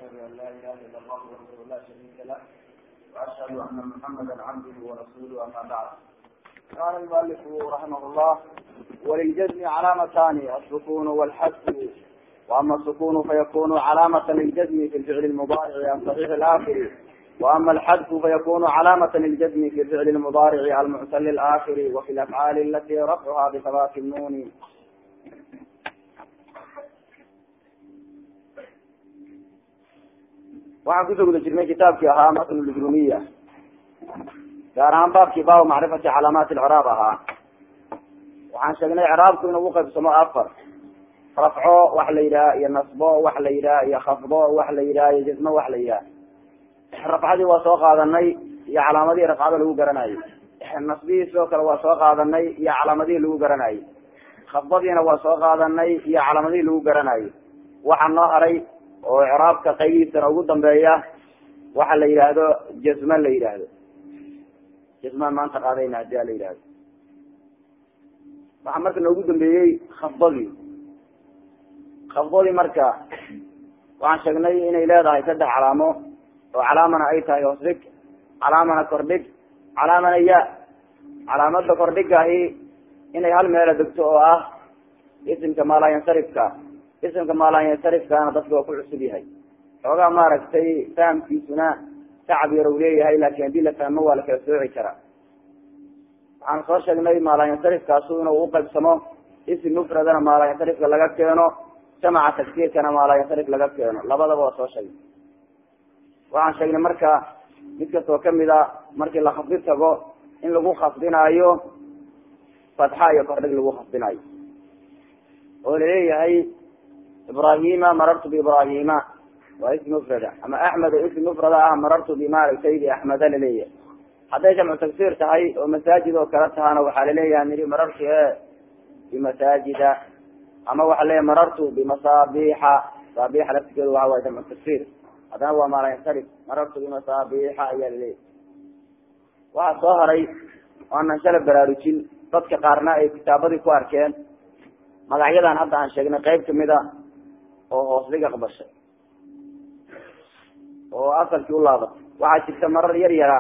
واشهد ان لا اله الا الله وحده لا شريك له واشهد ان محمدا عبده ورسوله اما بعد قال المؤلف رحمه الله وللجزم علامتان السكون والحذف واما السكون فيكون علامة للجزم في الفعل المضارع عن صحيح الاخر واما الحذف فيكون علامة للجزم في الفعل المضارع المعتل الاخر وفي الافعال التي رفعها بثبات النون waxaan kusoo guda jirnay kitaabkii ahaa matn lujrumiya gaar ahaan baabkii baabu macrifati calaamaati icraab ahaa waxaan sheegnay icraabku inuu uqaybsamo afar rafco wax la yidhaha iyo nasbo wax la yidhaha iyo khafdo wax la yidhaha iyo jismo wax la yidhaha rafcadii waa soo qaadanay iyo calaamadihii rafcada lagu garanayo nasbihii sidoo kale waa soo qaadanay iyo calaamadihii lagu garanayo khafdadiina waa soo qaadanay iyo calaamadihii lagu garanayo waxaa noo haray oo icraabka qaybihiisana ugu dambeeya waxa la yidhaahdo jasman la yidhaahdo jasmaan maanta qaadayna hadii a la yidhahdo waxaa marka noogu dambeeyey khafdadii khafdadii marka waxaan sheegnay inay leedahay saddex calaamo oo calaamana ay tahay hoosdhig calaamana kordhig calaamana ya calaamada kordhigahi inay hal meela degto oo ah isimka maalayansarifka isimka maalayansarifkaana dadka waa ku cusub yahay xoogaa maaragtay fahamkiisuna tacab yar u leeyahay laakin haddii la fahmo waa la kala sooci karaa waxaan soo sheegnay maalayansarifkaasu inuu uqaybsamo isim mufradana maalayansarifka laga keeno jamaca tagsiirkana maalayansarif laga keeno labadaba waa soo sheegnay waxaan sheegnay marka mid kastoo kamid a markii la khafdi tago in lagu khafdinaayo fatxa iyo kordhig lagu khafdinaayo oo laleeyahay ibrahima marartu biibrahima waa ism mufrada ama axmed oo ism mufrada ah marartu bimaaragtay biaxmeda laleeyahay hadday jamcu tagsiir tahay oo masaajid oo kale tahana waxaa laleeyahay niri marartu e bimasaajida ama waxaa leeyahay marartu bimasaabixa masaabixa laftigeedu waxa waay jamcu tagsiir haddana waa maalayansarif marartu bimasaabixa ayaa laleeyahay waxaa soo haray aanan shala baraarujin dadka qaarna ay kitaabadii ku arkeen magacyadan hadda aan sheegnay qayb kamid a oo hoosdhig aqbashay oo asalkii u laabatay waxaa jirta marar yar yara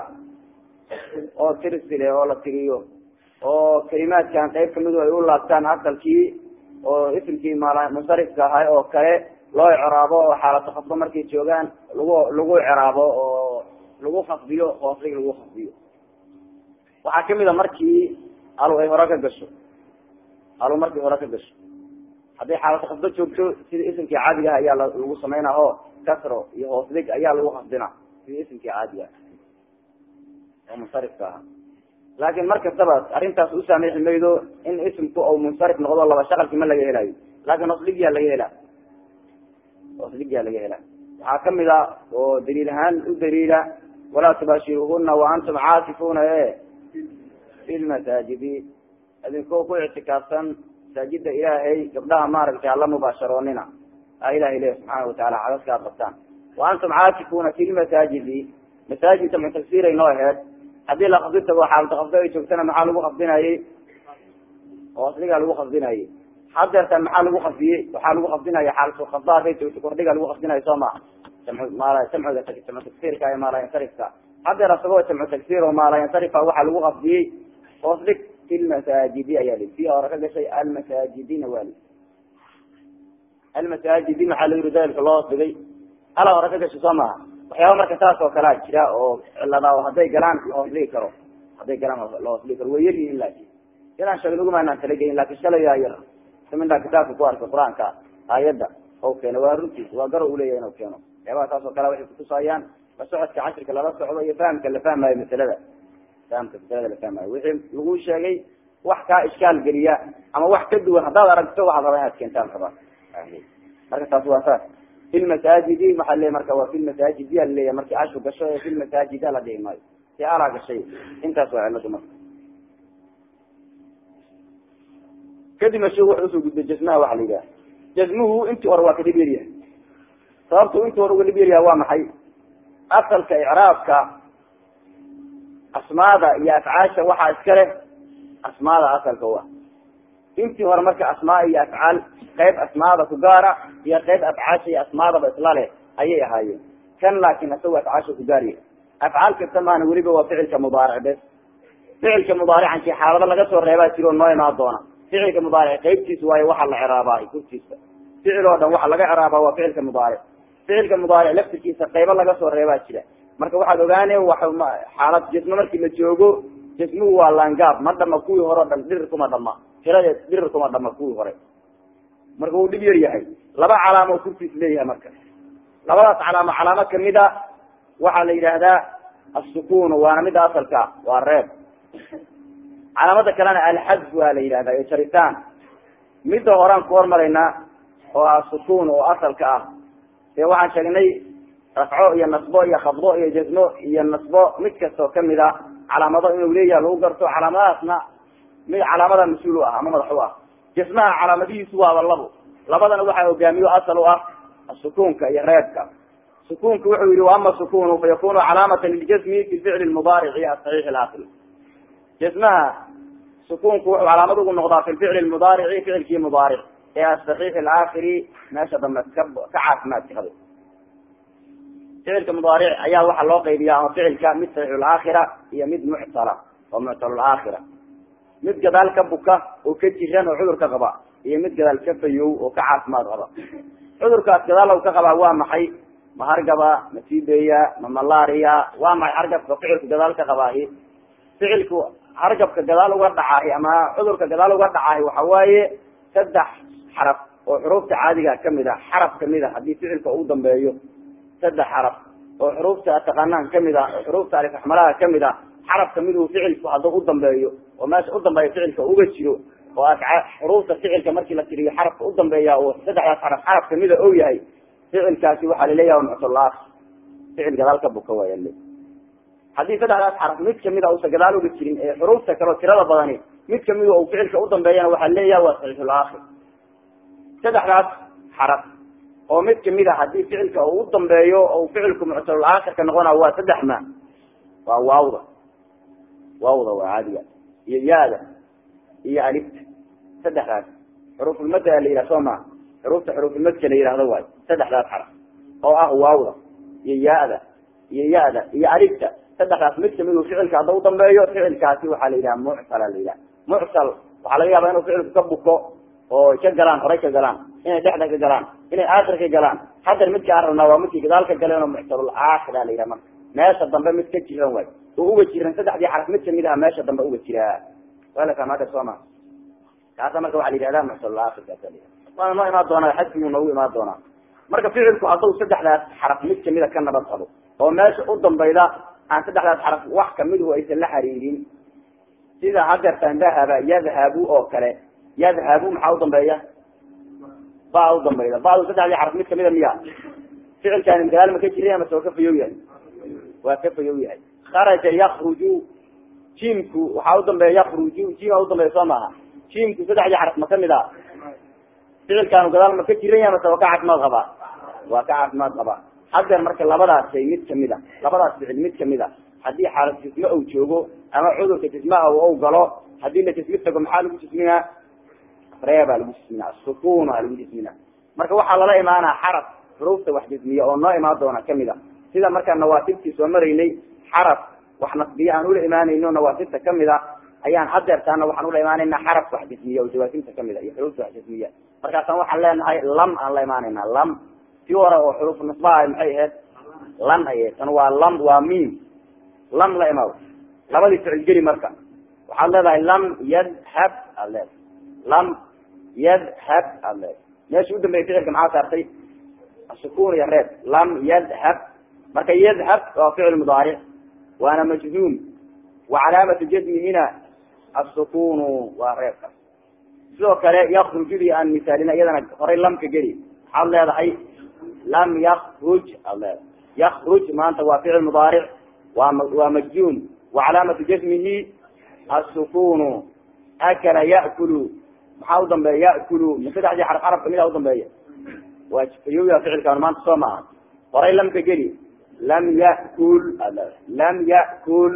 oo tirsile oo la tiriyo oo kalimaadkan qayb kamidu ay u laabtaan asalkii oo isimkii maal munsarifka ahay oo kale loo icraabo oo xaalatu khafdo markay joogaan lagu lagu icraabo oo lagu khafdiyo hoosdhig lagu khafdiyo waxaa kamid a markii alu ay hore ka gasho alu markay hore ka gasho hadday xaalatu khafdo joogto sida isimkii caadiga ah ayaa lagu sameynaa oo kasro iyo hoosdhig ayaa lagu khafdina sida isimkii caadiga oo munsarifka aha laakin mar kastaba arrintaas u saamixi maydo in isimku ou munsarif noqdo laba shaqalki ma laga helayo laakin hoosdhigyaa laga hela hoosdhigyaa laga hela waxaa kamid a oo daliil ahaan u daliila walaa tubaashiruhuna wa antum caakifuna e fi lmasaajidi idinkoo ku ictikaafsan masaajida ilaahay gabdhaha maaragtay hala mubaasharoonina a ilahay le subxaana wataala cadadka ad qabtaan wa antum caakifuna fi lmasaajidi masaajid jamcu tagsiiray noo aheed haddii la khafdi tago xaalata khafdo ay joogtana maxaa lagu khafdinayey hoosdhigaa lagu khafdinayey hadeertan maxaa lagu khafdiyey waxaa lagu khafdinaya xaalatu khafda haday joogto kordhigaa lagu khafdinayo soo maa jamcuga jamcu tagsiirka ee maalayansarifka hadeer asagoo jamcu tagsiir oo maalayansarifa waxaa lagu khafdiyey hoosdhig fi lmasaajidi ayaa li si hore ka gashay almasaajidina waa li almasaajidi maxaa la yiri dalilka loo hoos dhigay ala hore ka gashay soo maha waxyaaba marka saas oo kalea jira oo cilada oo hadday galaan la hoos dhigi karo hadday galaan la hoos dhigi karo way yaryihiin laakin inaan sheegnagumaanaan talagelin lakin shalay yar samintaa kitaabka ku arkay qur-aanka aayadda oo keeno waa runtiis waa garo uleyahay inuu keeno waxyaabaha saas oo kale waxay kutusayaan la socodka cashirka lala socdo iyo fahamka la fahmayo masalada fahamka masalada la fahmayo wixii lagu sheegay wax kaa ishkaal geliya ama wax ka duwan haddaad aragto waxaad rabaa inaad keentaan rabaa marka taas waa saas fi lmasaajidi maxaa leeya marka waa fi lmasaajidi a laleeyahy marki ashu gasho ee fi lmasaajida la dhihi maayo si alaa gashay intaas waa ciladu marka kadibna sheek wuxuu usoo gudbay jasmaha waxa la yidhaha jasmuhu intii hore waa kadib yaryahay sababtu intii hore uga dhib yaryahay waa maxay asalka icraabka asmaada iyo afcaasha waxaa iska leh asmaada asalka u ah intii hore marka asmaa iyo afcaal qayb asmaada ku gaara iyo qayb afcaasha iyo asmaadaba isla leh ayay ahaayeen kan laakin isaga afcaasha ku gaariya afcaal kasta maana weliba waa ficilka mudaaric bes ficilka mudaaricankii xaalado laga soo reebaa jiro noo imaan doona ficilka mudaaric qaybtiisa waayo waxa la ciraabaa kurtiisa ficil oo dhan waxa laga ciraabaa waa ficilka mudaaric ficilka mudaaric laftirkiisa qaybo laga soo reebaa jira marka waxaad ogaane wa xaalad jismo markii la joogo jismuhu waa laangaab ma dhama kuwii hore o dhan dhirir kuma dhama tiradeed dhirir kuma dhama kuwii hore marka wuu dhib yar yahay laba calaamo kurtiis leeyahay marka labadaas calaamo calaamo kamida waxaa la yidhaahdaa asukun waana mida asalka waa reeb calaamada kalena alxadf waa la yidhahdaa iyo jaritaan midda horean ku hormaraynaa oo ah sukun oo asalka ah dee waxaan sheegnay rafco iyo nasbo iyo khafdo iyo jasmo iyo nasbo mid kastoo kamid a calaamado inuu leeyahay lagu garto calaamadahaasna mid calaamada mas-uul u ah ama madax u ah jasmaha calaamadihiisu waaba labo labadana waxaa hogaamiyo asal u ah sukunka iyo reebka sukunka wuxuu yihi waama sukunu fa yakunu calaamata liljasmi fi ficli mudaarici asaxiix alakri jasmaha sukunku wuxuu calaamad ugu noqdaa fi ficli mudaarici ficilkii mudaaric ee asaxiix alaakhiri meesha dambe ka ka caafimaadka haba ficilka mudaaric ayaa waxaa loo qaybiya ama ficilka mid saxiix laakhira iyo mid muctala oo muctal laakhira mid gadaal ka buka oo ka jiran oo cudur ka qaba iyo mid gadaal ka fayow oo ka caafimaad qaba cudurkaas gadaal ka qabaa waa maxay ma hargaba ma tibeya ma malaria waa maxay hargabka ficilku gadaal ka qabaahi ficilku hargabka gadaal uga dhacaahi ama cudurka gadaal uga dhacaahi waxa waaye saddex xaraf oo xuruufta caadiga kamid a xaraf kamid a haddii ficilka uu dambeeyo saddex xaraf oo xuruufta taqaanaan kamid a oo xuruufta alifraxmalaha kamid a xaraf kamid uu ficilku hadduu u dambeeyo oo meesha u dambeeya ficilka uga jiro oo xuruufta ficilka markii la tiriyo xarafka u dambeeya oo saddexdaas xaraf xaraf kamida ou yahay ficilkaasi waxaa laleeyaha muctalaak ficil gadaal ka buka waaya le haddii saddexdaas xaraf mid kamida usa gadaal uga jirin ee xuruufta kaleo tirada badani mid kamida u ficilka u dambeeyana waxaa leeyaha waa saxiixulaakir saddexdaas xaraf oo mid kamid a haddii ficilka uu u dambeeyo oo ficilku muctalulaakhirka noqona waa saddex ma waa waawda waawda waa caadiga iyo yaada iyo alifta saddexdaas xuruufulmadda la yidhah soo maa xuruufta xuruufulmadka la yihahdo waayo saddexdaas xaraf oo ah waawda iyo yaada iyo yada iyo alifta saddexdaas mid kamid uu ficilka hadda u dambeeyo ficilkaasi waxaa la yidhaha muctala la yidhaha muctal waxaa laga yaabaa inuu ficilku ka buko oo ka galaan horay ka galaan inay dhexda ka galaan inay aakhir ka galaan haddar midka aan rabnaa waa midkii gadaal ka galeen oo muctalul aakhira la yidhaha marka meesha dambe mid ka jiran waay oo uga jiran saddexdii xaraf mid kamid ah meesha dambe uga jiraa waa la fahmaa soo ma kaasa marka waxaa la yidhahdaa muctalul aakhir kaasa la yidhaha waana noo imaan doonaa xadkiguu noogu imaan doonaa marka ficilku hadduu saddexdaas xaraf mid kamida ka nabad qabo oo meesha u dambayda aan saddexdaas xaraf wax kamidu aysan la xariirin sida hadeertaan dahaba yadhabu oo kale yadhabu maxaa u dambeeya ba u dambayda badu saddexdii xaraf mid kamida miya ficilkaani gadaal ma ka jiray amase waa ka fayow yahay waa ka fayow yahay kharaja yakruju jimku waxaa u dambeeya yakruju jima u dambeeya soo maaha jimku saddexdii xaraf ma kamid a ficilkaanu gadaal ma ka jiran yahay mase waa ka caafimaad qabaa waa ka caafimaad qabaa hadeer marka labadaas shay mid kamid a labadaas ficil mid kamid a haddii xaalad jisme ou joogo ama cudurka jismaha ou galo haddii la jismi tago maxaa lagu jisminaa reebaa lagu jismina sukuna lagu jismina marka waxaa lala imaanaa xaraf xuruufta wax jismiya oo noo imaan doona kamid a sida markaa nawaasibtii soo maraynay xaraf wax nasbiya aan ula imaanayno nawaasibta kamid a ayaan hadeertaana waxaan ula imaanayna xaraf wax jismiya oo jawaasimta kamid a iyo xuruufta wax jismiya markaasaan waxaan leenahay lam aan la imaanayna lam tii hore oo xuruuf nasbaha maxay ahayd lan ay tan waa lam waa mim lam la imaado labadii ficil geli marka waxaad leedahay lam yadhab aad leedahay lam yadhab aad leedahay meesha udambeya ficilka maxaa saartay asukun iyo reeb lam yadhab marka yadhab waa ficil mudaaric waana majzuum wa calaamatu jazmihina asukunu waa reebka sidoo kale yakrujudii aan misaalina iyadana horay lamka geli waxaad leedahay lam yakruj aad leedahay yakruj maanta waa ficil mudaaric waa waa majzuum wa calaamatu jazmihi asukunu akala ya'kulu maxaa u dambeeya ya'kulu ma saddexdii xaraf xaraf kamida udambeeya waa fayoya ficilkaan maanta soo maaha horay lamka geli lam yakul aad leedahay lam yakul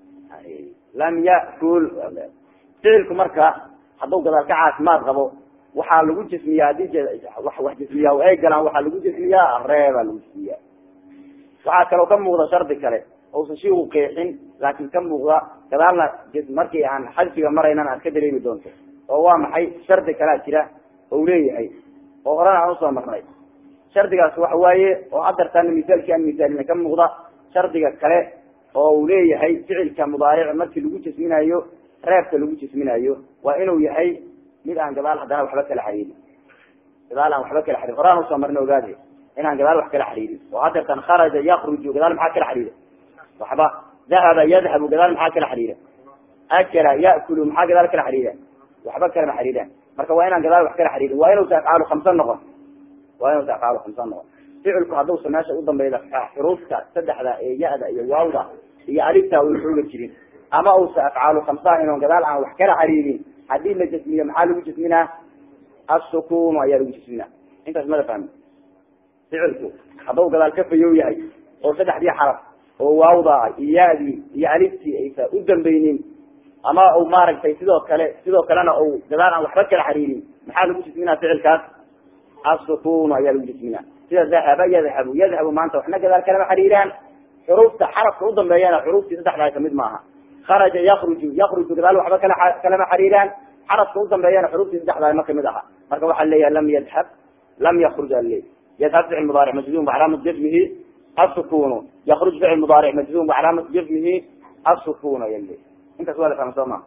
lam yakul aad leedahay ficilku marka hadduu gadaal ka caafimaad qabo waxaa lagu jismiyaa hadii wax wax jismiyaa ay galaan waxaa lagu jismiyaa reebaa lagu jismiyaa waxaa kaloo ka muuqda shardi kale ousan shiiku qeexin laakin ka muuqda gadaalna markii aan xadfiga maraynan aad ka dareemi doonto oo waa maxay shardi kalea jira ou leeyahay oo horena aan usoo marnay shardigaas waxa waaye oo hadartaana misaalkii aan misaalina ka muuqda shardiga kale oo uu leeyahay ficilka mudaaric markii lagu jisminayo reebka lagu jisminayo waa inuu yahay mid aan gadaal haddana waxba kala xariirin gadaal aan waxba kala xariirin horaan usoo marna ogaade inaan gadaal wax kala xariirin oo hadeertan kharaja yakruju gadaal maxaa kala xariira waxba dahaba yadhabu gadaal maxaa kala xariira akala ya'kulu maxaa gadaal kala xariira waxba kalama xariiraan marka waa inaan gadaal wax kala xariirin waa inuusa afcaalu khamsa noqon waa inuusa afcaalu khamsa noqon ficilku hadduusa meesha udambeyda xuruufta saddexda ee ya-da iyo waawda iyo alifta u xooga jirin ama uusa afcaalu khamsaha inoon gadaal aan wax kala xariirin haddii la jasmiyo maxaa lagu jasminaa asukunu ayaa lagu jasminaa intaas mada fahmi ficilku hadduu gadaal ka fayow yahay oo saddexdii xaraf oo waawda iyo ya-dii iyo aliftii aysa u dambeynin ama u maaragtay sidoo kale sidoo kalena u gadaal aan waxba kala xariirin maxaa lagu jisminaa ficilkaas asukunu ayaa lagu jisminaa sida dahaba yadhabu yadhabu maanta waxna gadaal kalama xariiraan xuruufta xarafka udambeeyana xuruuftii saddexdaa kamid maaha kharaja yakruju yakruju gadaal waxba kala kalama xariiraan xarafka udambeeyana xuruuftii saddexdaa ma kamid aha marka waxaa leeyahay lam yadhab lam yakruj ale yadhab ficil mudaaric majzum wacalaamat jazmihi asukunu yakruj ficil mudaaric majzum wacalaamat jazmihi asukun aya le intaas waa la fahma soo maa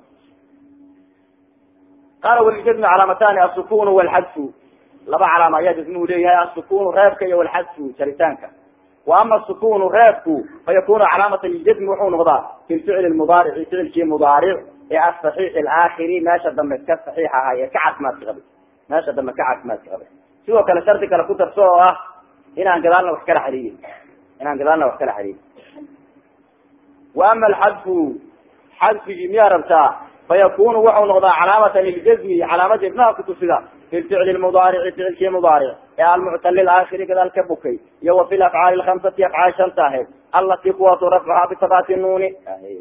qaala walijazmi calaamatani asukunu walxadfu laba calaama ayaa jasmuhu leeyahay asukunu reebka iyo walxadfu jaritaanka wa ama asukunu reebku fa yakunu calaamatan liljazmi wuxuu noqdaa fi lficli mudaarici ficilkii mudaaric ee asaxiix alaakhiri meesha dambe ka saxiix ahaa ee ka caafimaadka qabay meesha dambe ka caafimaadka qabay sidoo kale shardi kale ku darso oo ah inaan gadaalna wax kala xariirin inaan gadaalna wax kala xariirin wa ama alxadfu xadfigii miyaa rabtaa fayakunu wuxuu noqdaa calaamatan liljazmi calaamada ibnaha kutusida fi lficli mudaarici ficilkii mudaaric ee almuctali aakhiri gadaal ka bukay iyo wa fi lafcaali lhamsati afcaal shanta ahayd alatii kuwaasu rafcuhaa bisabati nuuni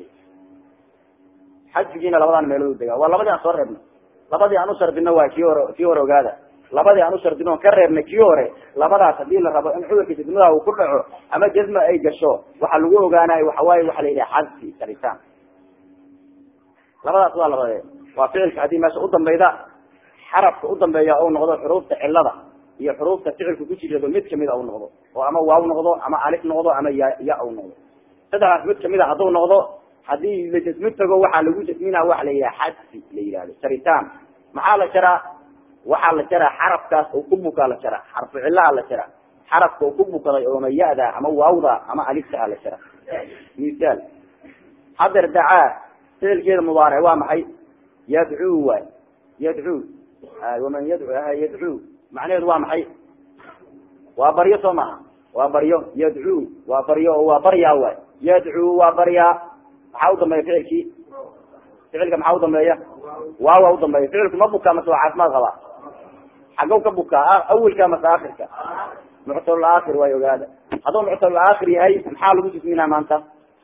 xadfigiina labadan meelood dega waa labadii aan soo reebnay labadii aan ushardino waa kii hore kii hore ogaada labadii aan ushardino on ka reebnay kii hore labadaas hadii la rabo in cudurka jazmadaha uu ku dhaco ama jazma ay gasho waxa lagu ogaanayo waxawaaye waxa la yidhaha xadfi jaritaan labadaas waa labadee waa ficilka haddii meesha udambeyda xarafka udambeeya u noqdo xuruufta cilada iyo xuruufta ficilka ku jirado mid kamida u noqdo oo ama waaw noqdo ama alif noqdo ama ya ya u noqdo saddexdaas mid kamid a hadduu noqdo hadii la jasmi tago waxaa lagu jasmina waxa la yidhaha xadfi la yihahdo jaritaan maxaa la jaraa waxaa la jaraa xarafkaas oo ku bukaa la jaraa xarfu cilaha la jaraa xarafka oo ku bukaday ooma ya-da ama waawda ama alifta la jaraa misaal hadeer dacaa ficilkeeda mudaaric waa maxay yadcuu waay yadcuu waman yadcu yadcuu macnaheedu waa maxay waa baryo soo maha waa baryo yadcuu waa baryo oo waa baryaa waay yadcuu waa baryaa maxaa udambeeya ficilkii ficilka maxaa udambeeya waawa udambeeya ficilku ma bukaa mase waa caafimaad qabaa xagow ka bukaa awelka mase akhirka muctalul aakhir waay ogaada hadduu muctalul aakhir yahay maxaa lagu jisminaa maanta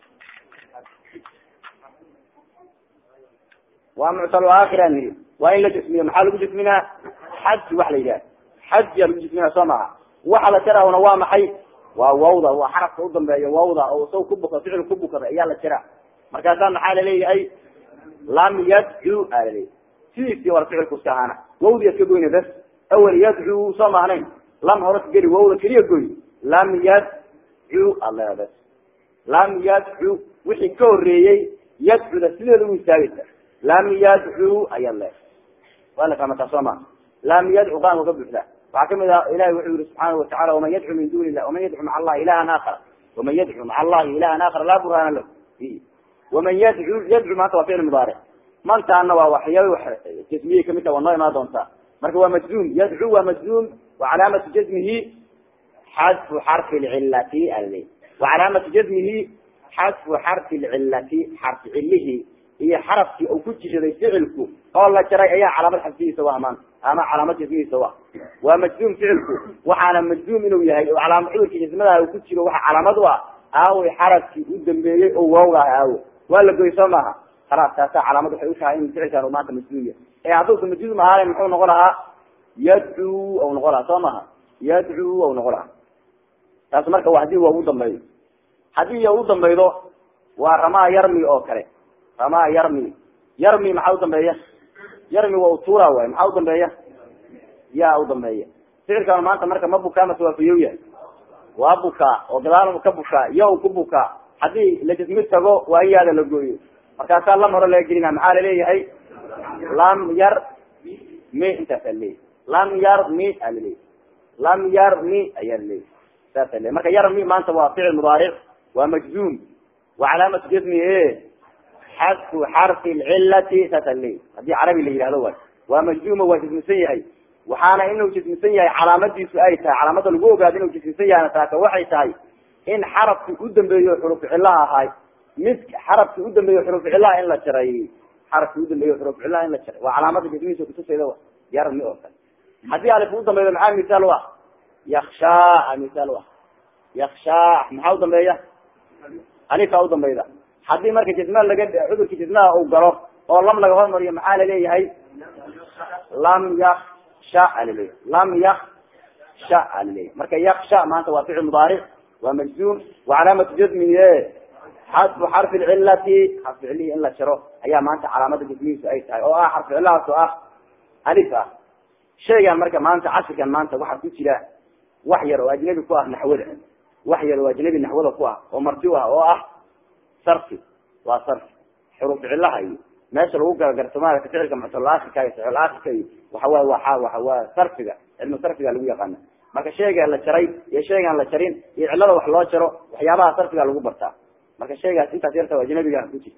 waa muctal aakhir aan niri waa in la jismiyo maxaa lagu jisminaa xadfi wax la yidhaha xadfiyaa lagu jisminaa soo maha waxa la jaraahuna waa maxay waa wawda waa xarafka udambeeya wawda oo isaga ku buka ficil ku bukada ayaa la jaraa markaasaa maxaa laleeyahay lam yadcu a laleeyahy sidiisii war ficilku iska ahaana wawdi iska goyna bas awel yadcu soo maahnayn lam hore ka geli wawda keliya goy lam yadcu ala bas lam yadcu wixii ka horeeyey yadcuda sideeda u istaagaysa lam yadcu ayaa le waa la fahmataa soo ma lam yadcu qaanka ka buuxda waxaa kamid ah ilahi wuxuu yihi subxaana watacala waman yadcu min duni illah waman yadcu maca allahi ilahan aakhara waman yadcu maca allahi ilahan aakhara laa burhana lahu waman yadcu yadcu maanta waa ficil mudaaric mantaana waa waxyaaba jasmiyey kamid taha waa noo imaan doontaa marka waa majzum yadcu waa majzum wa calaamatu jazmihi xadfu xarfi lcilati ale wa calaamatu jazmihi xadfu xarfi lcilati xarfi cilihi iyo xarafkii uu ku jiraday ficilku oo la jaray ayaa calaamad xadfihiisa waa maanta ama calaamad jasmihiisa wa waa majzum ficilku waxaana majzum inuu yahay oo calaama cudurka jasmadaha uu ku jiro waxa calaamad u ah aaway xarafkii u dambeeyey oo waawga ah aawo waa la goy soo maaha khalaas taasaa calaamad waxay u tahay in ficilkan uu maanta majzum yahay ee hadduusa majzum ahaalen muxuu noqon lahaa yadcuu au noqo laha soo maha yadcuu au noqo laha taas marka waa hadii waa ugu dambeeyo haddii ya u dambaydo waa ramaa yarmi oo kale ramaa yarmi yarmi maxaa udambeeya yarmi waa utuura waay maxaa udambeeya yaa udambeeya ficilkan maanta marka ma bukaa mase waa fayow yahay waa bukaa oo gadaal ka bukaa ya ku bukaa haddii lajismi tago waa in yaada la gooyo markaasaa lam hore laga gelina maxaa laleeyahay lam yar mi intaasa leeyahy lam yar mi aa laleeyahy lam yar mi ayaa laleeyahy saasa le marka yarmi maanta waa ficil mudaaric waa majzuum wa calaamatu jasmi e xadfu xarfi lcilati saasa leeyahy haddii carabi la yihahdo waay waa majzuuma waa jismisan yahay waxaana inuu jismisan yahay calaamadiisu ay tahay calaamada lagu ogaado inuu jismisan yahayna taaka waxay tahay in xarafki u dambeeyo xuruf cilaha ahay mid xarafki u dambeeyo xuruf cilaha in la jaray xarafki u dambeeyo xuruf cilaha in la jaray waa calaamada jismihiisa kutusayda wa yarmi oo kale haddii alif u dambeeyo maxaa misaal u ah yakshaa misaal u ah yakshaa maxaa udambeeya alifa udambeyda haddii marka jisma laga cudurka jismaha uu galo oo lam laga hormariyo maxaa laleeyahay lam yaksha alaleeyahy lam yaksha alaleeyahy marka yaksha maanta waa ficil mudaaric waa majzuum wa calaamatu jasmiye xadfu xarfi lcilati xarfi cilihii in la jaro ayaa maanta calaamada jasmihiisu ay tahay oo ah xarfi cilahaas oo ah alif ah shaygan marka maanta casirkan maanta waxaa ku jira wax yar oo ajnabi ku ah naxwada wax yar oo ajnabi naxwada ku ah oo marti u ah oo ah sarfi waa sarfi xuruf cilaha iyo meesha lagu galagarto maarata ficilka muctalaakhirka iyo saxulaakhirka iyo waxawaay waa waa waa sarfiga cilmu sarfiga lagu yaqaana marka shayga la jaray iyo shaygaan la jarin iyo cilada wax loo jaro waxyaabaha sarfiga lagu bartaa marka shaygaas intaas yarta ajnabiga ku jira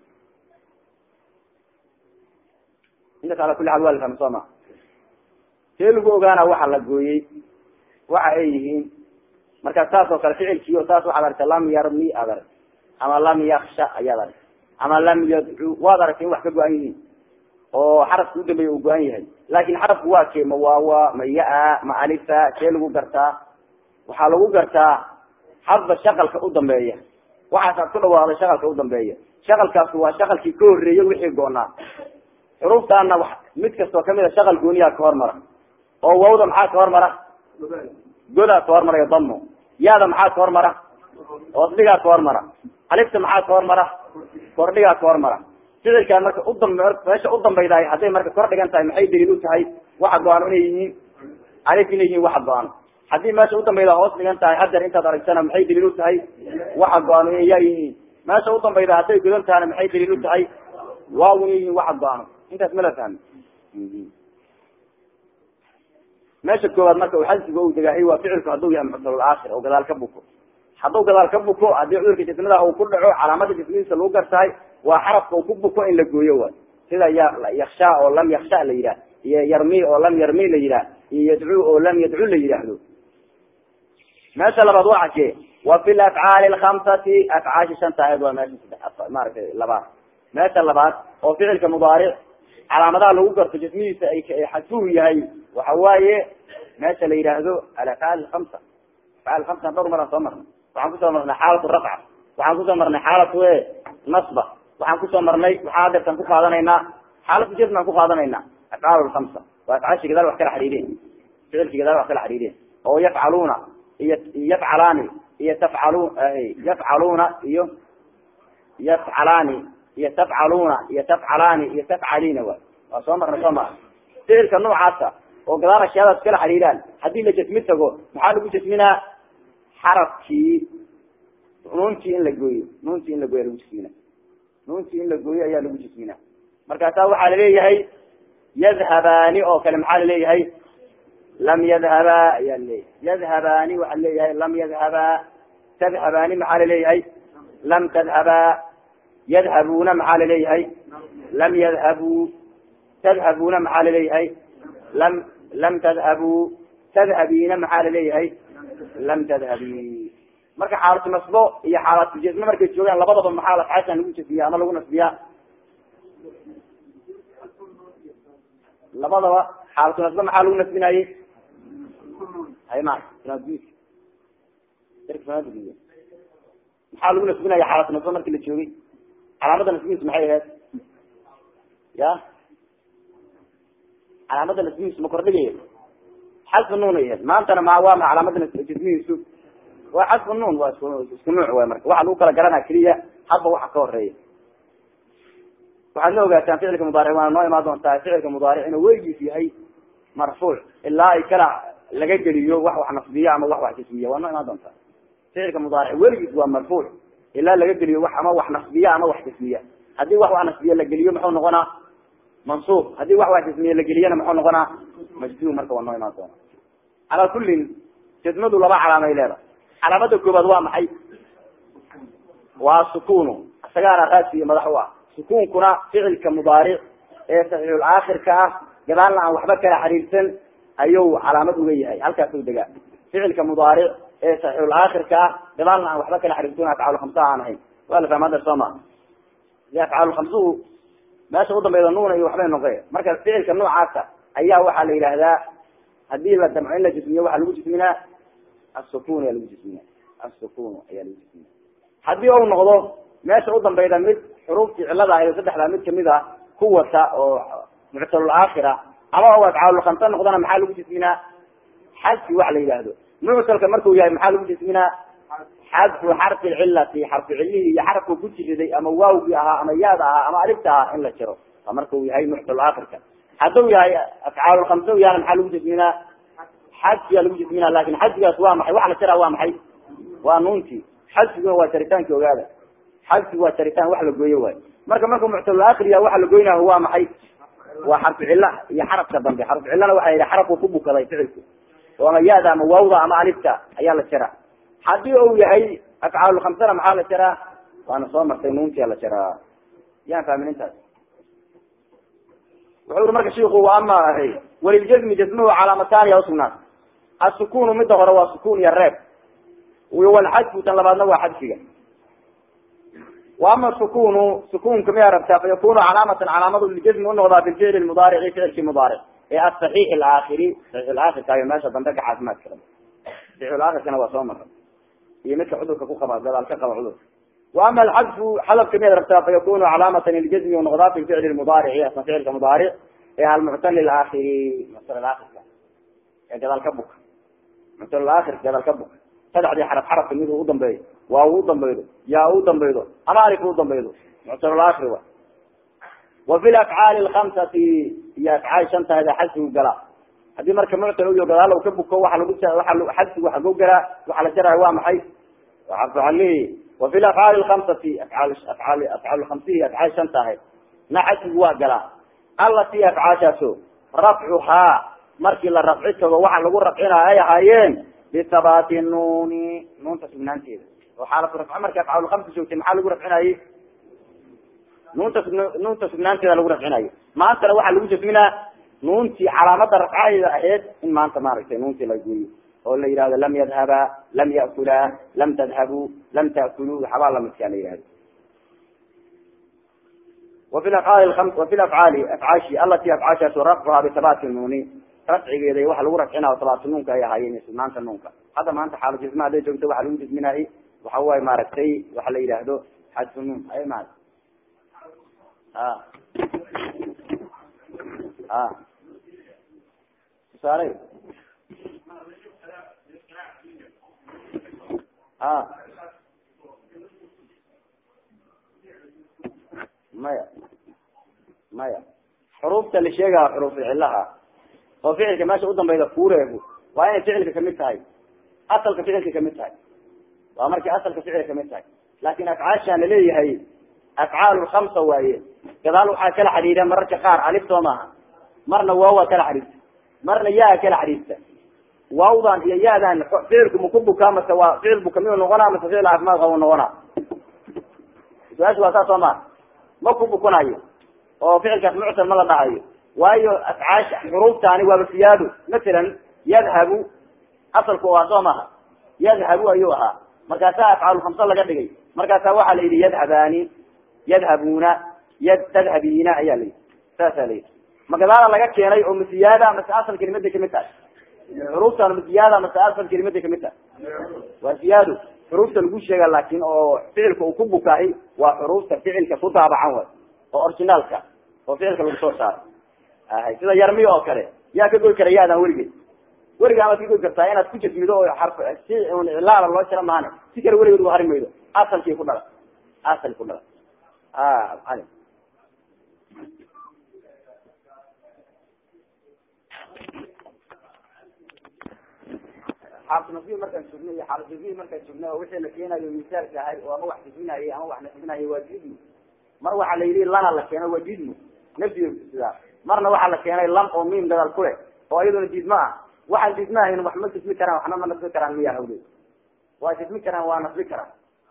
intaas ala kuli xaal waa la fahma soo ma see lagu ogaana waxa la gooyey waxa ay yihiin marka saas oo kale ficilkii o saas waxaad aragta lam yarmi aad aragta ama lam yaksha ayaad aragta ama lam yadcu waad aragta in wax ka go-an yihiin oo xarafka udambeeya uu go-an yahay laakin xarafku waa kee ma waawa ma ya- ma alifa see lagu gartaa waxaa lagu gartaa hadba shaqalka udambeeya waxaasaad ku dhawaaqday shaqalka udambeeya shaqalkaasu waa shaqalkii ka horreeyey wixii go-naa xuruuftaana wa mid kastoo kamid a shaqal gooniyaa ka hormara oo wawda maxaa ka hormara godaa ka hormarayo damo yaada maxaa ka hormara oosdhigaa ka hormara alifta maxaa ka hormara kordhigaa ka hormara ficilkaan marka udam meesha udambaydahay hadday marka kor dhigan tahay maxay daliil u tahay waxa go-aan inay yihiin alif inay yihiin waxa go-aan haddii meesha udambayda hoos dhigan tahay hadeer intaad aragtana maxay daliil u tahay waxa go-aan inay yaa yihiin meesha udambayda hadday godan tahana maxay daliil u tahay waaw inay yihiin waxa go-aan intaas ma la fahmi meesha koowaad marka xadsiga u degaahay waa ficilku hadduu yahay muctalul aakhir oo gadaal ka buko hadduu gadaal ka buko haddii cudurka jismada uu ku dhaco calaamada jismadiisa lagu gartahay waa xarafka uu ku buko in la gooyo waay sida ya yaksha oo lam yaksha la yidhah iyo yarmi oo lam yarmi la yidhah iyo yadcu oo lam yadcu la yidhaahdo meesha labaad waa xakee wa fi lafcaali alkhamsati afcaashi shanta ahayd waa meesha saddex maaragtay labaad meesha labaad oo ficilka mudaaric calaamadaha lagu garto jismihiisa ay xadfuhu yahay waxa waaye meesha la yidhaahdo alafcaal alkamsa afcaal kamsa dhowr maraan soo marnay waxaan kusoo marnay xaalatu rafca waxaan kusoo marnay xaalatu e nasba waxaan kusoo marnay waxaa adeertaan ku qaadanaynaa xaalatu jasm aan ku qaadanaynaa afcaal lkamsa waa afcaashi gadaal wax kala xariireen ficilki gadaal wax kala xariireen oo yafcaluuna iyo yafcalaani iyo tafcalu yafcaluuna iyo yafcalaani iyo tafcaluuna iyo tafcalaani iyo tafcaliina waay waa soo marnay soo mara ficilka noocaasa oo gadaal ashyaadaas kala xariiraan haddii la jasmi tago maxaa lagu jasminaa xarafkii nuuntii in la gooyo nuuntii in la gooyo lagu jasmina nuuntii in la gooyo ayaa lagu jasmina markaasaa waxaa laleeyahay yadhabaani oo kale maxaa laleeyahay lam yadhaba ayaa laleeyahay yadhabaani waxaa laleeyahay lam yadhaba tadhabaani maxaa laleeyahay lam tadhaba yadhabuna maxaa laleeyahay lam yadhabuu tadhabuna maxaa laleeyahay lam lam tadhabuu tadhabiina maxaa laleeyahay lam tadhabi marka xaalatu nasbo iyo xaalatu jasme markay joogaan labadaba maxaa afcaashan lagu jasmiya ama lagu nasbiyaa labadaba xaalatu nasbo maxaa lagu nasbinaye hay ma maxaa lagu nasbinaya xaalatu nasbo marki la joogay calaamada nasbihiisu maxay ahayd ya calaamada nasbihiisu ma kordhigaya xadfu nuun ay ahayd maantana ma waa ma calaamadana jismihiisu waa xadfu nuun waa isku isku nuuc way marka waxa lagu kala garanaa keliya hadba waxa ka horeeya waxaad la ogaataan ficilka mudaaric waana noo imaan doontaa ficilka mudaaric inuu weligiis yahay marfuuc ilaa ay kala laga geliyo wax wax nasbiya ama wax wax jismiya waa noo imaan doontaa ficilka mudaaric weligiis waa marfuuc ilaa laga geliyo wax ama wax nasbiya ama wax jismiya haddii wax wax nasbiya la geliyo muxuu noqonaa mansuub haddii wax wax jismiya la geliyana muxuu noqonaa majzum marka waa noo imaan doona calaa kullin jismadu laba calaamay leedahay calaamada koobaad waa maxay waa sukunu isagaana raasi iyo madax u ah sukuunkuna ficilka mudaaric ee saxiixul aakhirka ah gadaalna aan waxba kala xiriirsan ayuu calaamad uga yahay halkaasuu degaa ficilka mudaaric ee saxiixul aakhirka ah gadaalna aan waxba kala xiriirsan afcaal khamsaha aan ahayn waa la fahma hadda soo ma de afcaal khamsuhu meesha udambeyda nuuna iyo waxbay noqe marka ficilka noocaasa ayaa waxaa la yidhaahdaa hadii la damco in la jismiyo waxaa lagu jisminaa asukun ayaa lagu jisminaa asukun ayaa lagu jisminaa haddii u noqdo meesha udambeyda mid xuruuftii cilada ahayd saddexdaa mid kamid a ku wata oo muctalul aakhira ama u afcaalul khamsa noqdana maxaa lagu jisminaa xadfi wax la yidhaahdo muctalka markuu yahay maxaa lagu jisminaa xadfu xarfi cilati xarfu cilihii iyo xarafku ku jiriday ama waawgii ahaa ama yaada ahaa ama alifta ahaa in la jiro waa markuu yahay muctalul aakhirka hadduu yahay afcaalul khamsa u yahana maxaa lagu jisminaa xadfiyaa lagu jisminaa lakin xadfigaas waa maxay waxa la jaraa waa maxay waa nuuntii xadfiguna waa jaritaankii ogaada xadfigu waa jaritaan wax la gooyo waayo marka markuu muctalul aakhir yahay waxa la goynayo waa maxay waa xarfu cilla iyo xarafka dambe xarfu cillana waxa yidhi xarafku ku bukaday ficilku oo ama yaada ama waawda ama alifta ayaa la jaraa haddii uu yahay afcaalul khamsana maxaa la jaraa waana soo martay nuuntia la jaraa yaan fahmin intaas wuxuu uri marka shiku wa ama ahay waliljazmi jazmuhu calaamataani ya usugnaat asukunu midda hore waa sukun iyo reeb walxadfu tan labaadna waa xadfiga wa ama sukunu sukunka miyaa rabtaa fa yakunu calaamatan calaamadu liljazmi unoqdaa bilficli mudaarici ficilki mudaaric ee asaxiix alaakhiri saxiix alaakhirkaayo meesha dambe ka caafimaadka qaba saxiix alaakhirkana waa soo maray iyo midka cudurka ku qaba gadaal ka qaba cudurka wa ama alxadfu xadafka miyaad rabtaa fa yakunu calaamatan liljazmi unoqdaa fi ficli mudaarici asna ficilka mudaaric ee almuctal alaakhiri muctal alaakhirka ee gadaal ka buka muctal alaakhir gadaal ka buka saddexdii xaraf xarafka mid u udambeeyo waa u udambeydo yaa u udambeydo ama alif u udambeydo muctal aakhir wa wa fi lafcaali lkamsati iyo afcaal shantaada xadfigu galaa haddii marka muctal uyo gadaal ka buko waxa lagu waa xadfigu xago galaa waxa la jaraya waa maxay waa xarfu calihi wa fi lafcaali lkamsati afcaal afcaal afcaal lkamsihi afcaal shanta ahayd na xadfigu waa galaa alati afcaashaaso rafcuhaa markii la rafci tago waxa lagu rafcinaa ay ahaayeen bihabaati nuuni nuunta sugnaanteeda oo xaalatu rafca marka afcaal kamsa joogtay maxaa lagu rafcinayey nuunta sug nuunta sugnaanteeda lagu rafcinayo maantana waxaa lagu jasminaa nuuntii calaamada rafcadeeda ahayd in maanta maaragtay nuuntii la gooyo oo la yihahdo lam yadhaba lam ya'kulaa lam tadhabuu lam ta'kuluu waxabaa lamidkaa la yihahdo wafi afcaali wafi lafcaali afcaashi alati afcaashaasu rafcuhaa bihabaati nuuni rafcigeeda waxa lagu rafcinaa habaatu nuunka ay ahaayeen sugnaanta nuunka hadda maanta xaalo jisma haday joogto waxa lagu jisminaayey waxa waay maaragtay waxa la yidhaahdo xadfu nuun ay ma a a tusaale a maya maya xuruufta la sheegaa xuruufu cilaha oo ficilka meesha udambeyda kuureegu waa inay ficilka kamid tahay asalka ficilka kamid tahay waa markay asalka ficilka kamid tahay laakin afcaashaan laleeyahay afcaal lkamsa waaye gadaal waxaa kala xidhiidha mararka qaar alif soo maaha marna waawa kala xidhiirta marna yaa kala xidhiirta waawdan iyo yaadan ficilku maku bukaa mase waa ficil buka miyuu noqonaa mase ficil caafimaad qaba noqonaa su-aasha waa saas soo maha ma ku bukunayo oo ficilkaas muctal ma la dhahayo waayo afcaasha xuruuftaani waaba siyaado masalan yadhabu asalku waa soo maha yadhabu ayuu ahaa markaasaa afcaal khamsa laga dhigay markaasaa waxaa la yidhi yadhabaani yadhabuna yad tadhabiina ayaa layidhi saasaa layidhi ma gadaala laga keenay oo masiyaada mase asal kelimaday kamid tahay xuruuftaan masiyaada mase asal kelimaday kamid tahay waa siyaado xuruufta lagu sheega laakin oo ficilka uu ku bukaahi waa xuruufta ficilka ku daabacan way oo originaalka oo ficilka lagu soo saaro ahay sida yarmi oo kale yaa ka goy kara yaadan weligeed weligaa maad kagoy kartaa inaad ku jasmido oo xarf si un ilaala loo jira maane si kale weligeed u hari maydo asalkii ku dhala asal ku dhala a ali xaalnasibi markaan joogno iyo xaalnasibi markaan joogno oo wixii la keenayo misaalka ahay oo ama wax jasminayay ama wax nasbinayay waa jidmu mar waxaa la yidhi lana la keeno waa jidmu nafsiga sidaa marna waxaa la keenay lam oo miim dadaal ku leh oo iyaduna jidmo ah waxaan jidmo ahayn wax ma jasmi karaan waxna ma nasbi karaan miyaa hawle waa jasmi karaan waa nasbi karaan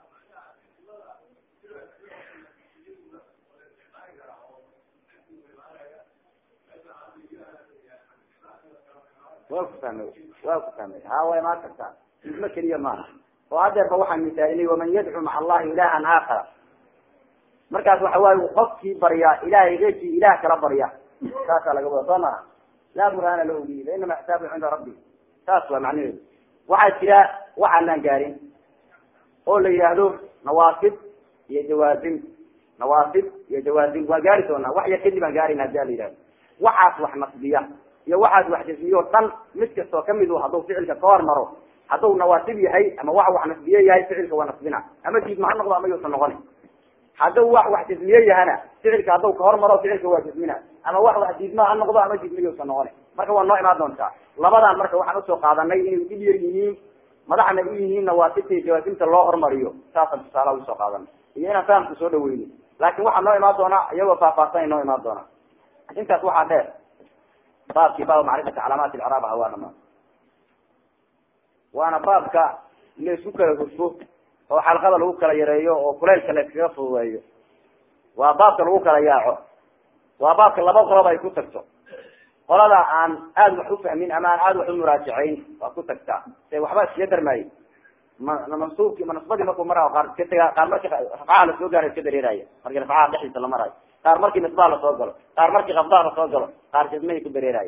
waa ku fahmay waa ku fahmay ha way maa kartaa jidmo keliya maaha oo hadeerba waxaan misaalinay waman yadcu maca allahi ilahan aakara markaas waxa waaye qofkii baryaa ilahay eekii ilaah kala barya saasaa laga wada soo maa laa burhaana lahu bi fainama xisaabu cinda rabbi saas waa macnaheedu waxaa jira waxaanaan gaarin oo la yidhaahdo nawaasib iyo jawaazim nawaasib iyo jawaazim waa gaari doonaa wax yar kadib aan gaarin hadii a la yidhahdo waxaas wax nasbiya iyo waxaas wax jasmiyo o dhan mid kastoo kamid u hadduu ficilka ka hormaro hadduu nawaasib yahay ama wax wax nasbiye yahay ficilka waa nasbina ama diidma ha noqdo ama yuusan noqonin hadduu wax wax jasmiye yahana ficilka hadduu kahormaro ficilka waa jasmina ama wax wax diidma ha noqdo ama diidmayuusan noqonin marka waa noo imaan doontaa labadan marka waxaan usoo qaadanay inay dib yar yihiin madaxna u yihiin nawaasibta iyo jawaasimta loo hormariyo saasaan tusaalaha usoo qaadanay iyo inaan fahamku soo dhaweyno laakin waxaa noo imaan doonaa iyagoo faahfaahsanay noo imaan doonaa intaas waxaa dheer baabkii baab macrifati calaamaat icraab aha waa dhamaan waana baabka laisku kala hufo oo xalqada lagu kala yareeyo oo kuleylka la iskaga fududeeyo waa baabka lagu kala yaaco waa baabka laba qolob ay ku tagto qolada aan aada wax ufahmin ama aan aada wax umuraajacayn waa ku tagtaa se waxba iskaga darmaaye ma mansuubki manasbadii markuu mara qaar iska taga qaar markii rafcaha lasoo gaaro iska dareeraya markii rafcaha dhexdiisa la marayo qaar markii nisbaha lasoo galo qaar markii qabdaha lasoo galo qaar jasmahay ku dareerayo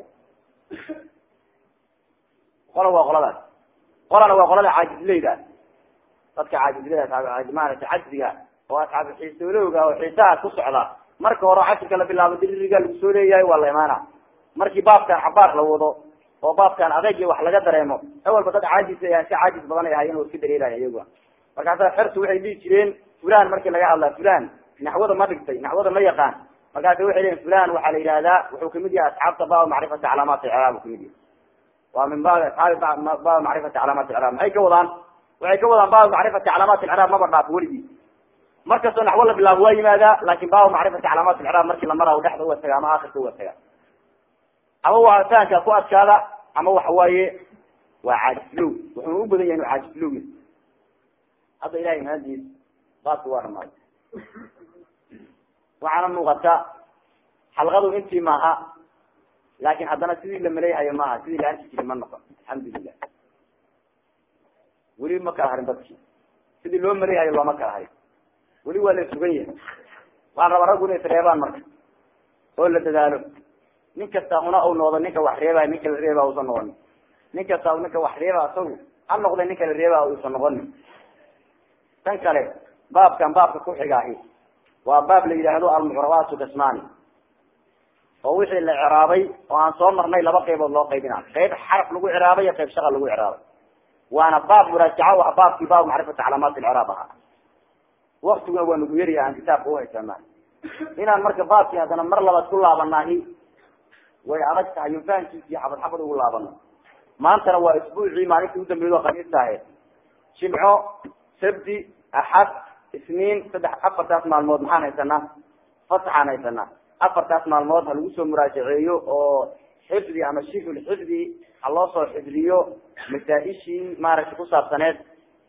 qola waa qoladaas qolana waa qolada caajizleyda dadka caajizleyda maarata cajziga oo asxaab xiisoolowga oo xiisaha ku socda marka hore cashirka la bilaabo diririga lagu soo leeyahay waa la imaana markii baabkan cabaar la wado oo baabkan adeeg wax laga dareemo awalba dad caajis ay si caajis badan ay ahaayeen oo iska dareerayo iyagu markaasa xertu waxay dhihi jireen fulan markii laga hadlaa fulan naxwada ma dhigtay naxwada ma yaqaan markaasa waxay leeyiin fulan waxaa la yidhahdaa wuxuu kamid yahay asxaabta baa macrifati calaamaat icraab u kamid yahay waa min baabi asxaabi baabi macrifati calaamaat icraab maxay ka wadaan waxay ka wadaan baabi macrifati calaamaat icraab maba dhaafo weligii markastoo naxwo la bilaabo waa yimaadaa laakin baabu macrifati calaamaat icraab markii la maraayo dhexda uga taga ama akhirka uga taga ama waa fahankaa ku adkaada ama waxa waaye waa caajislow wuxuuna u badan yahay inu caajislow yahy hadda ilahay mahadiis baabka waa dhamaaday waxaana muuqata xalqadu intii maaha laakin haddana sidii la maleeyahayo maaha sidii la arki jiri ma noqon alxamdulilah weli ma kala harin dadki sidii loo maleeyahayo looma kala harin weli waa la sugan yahay waan rabaa raggu inay isreebaan marka oo la dadaalo nin kasta una u noqdo ninka wax reebay ninka la reeba usan noqonin nin kasta ninka wax reeba asagu ha noqda ninka la reeba uusan noqonin tan kale baabkan baabka kuxigaahi waa baab la yidhaahdo almucrabaatu kasmani oo wixii la ciraabay oo aan soo marnay laba qaybood loo qaybina qayb xaraf lagu ciraabay iyo qayb shaqa lagu ciraabay waana baab muraajaca waa baabkii baab macrifati calaamaat ilciraab ahaa waktiguna waa nagu yariya aan kitaabka uhaysana inaan marka baabkii haddana mar labaad ku laabanaahi way adag tahay yo fahankiisii xabad xabad ugu laabano maantana waa isbuucii maalintii udambeedo khamiis tahe jimco sabti axad isniin saddex afartaas maalmood maxaan haysanaa fasaxaan haysanaa afartaas maalmood ha lagu soo muraajaceeyo oo xifdi ama shiful xifdi ha loo soo xifdiyo masaa-ishii maaragtay ku saabsaneed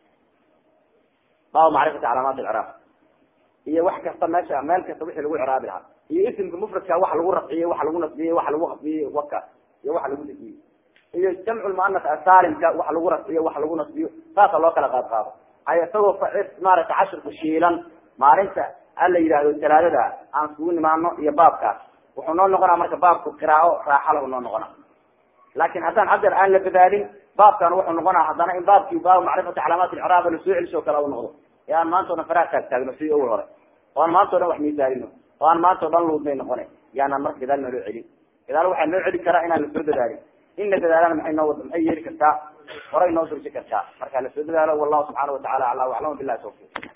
baabu macrifati calaamaat ilciraab iyo wax kasta meesha meel kasta wixii lagu ciraabi lahaa iyo isimka mufradka waxa lagu rafciyey waxa lagu nasbiyey waxa lagu khafiyey waka iyo waxa lagu dejiyey iyo jamcu lmuanas asaalimka waxa lagu rafciyo waxa lagu nasbiyo saasa loo kala qaad qaado ay isagoo maaragtay cashirku shiilan maalinta ala yidhaahdo talaadada aan iskugu nimaano iyo baabkaas wuxuu noo noqonaa marka baabku qiraao raaxalahu noo noqona laakin haddaan haddeer aan la badaalin baabkan wuxuu noqonaa haddana in baabkii baabu macrifati calaamaat ilciraab lasoo celisoo kale u noqdo ee aan maanta o dhan faraha taag taagno sidii awal hore oo aan maanta o dhan wax miisaalino oo aan maanta o dhan luudnay noqona yaanaan marka gadaal naloo celin gadaal waxaa noo celi karaa inaan lasoo dadaalin in la dadaalana maxay noo wada maxay yeeli kartaa horay noo durji kartaa marka lasoo dadaalo wallahu subxaana watacala aclam aclam billahi tawfiq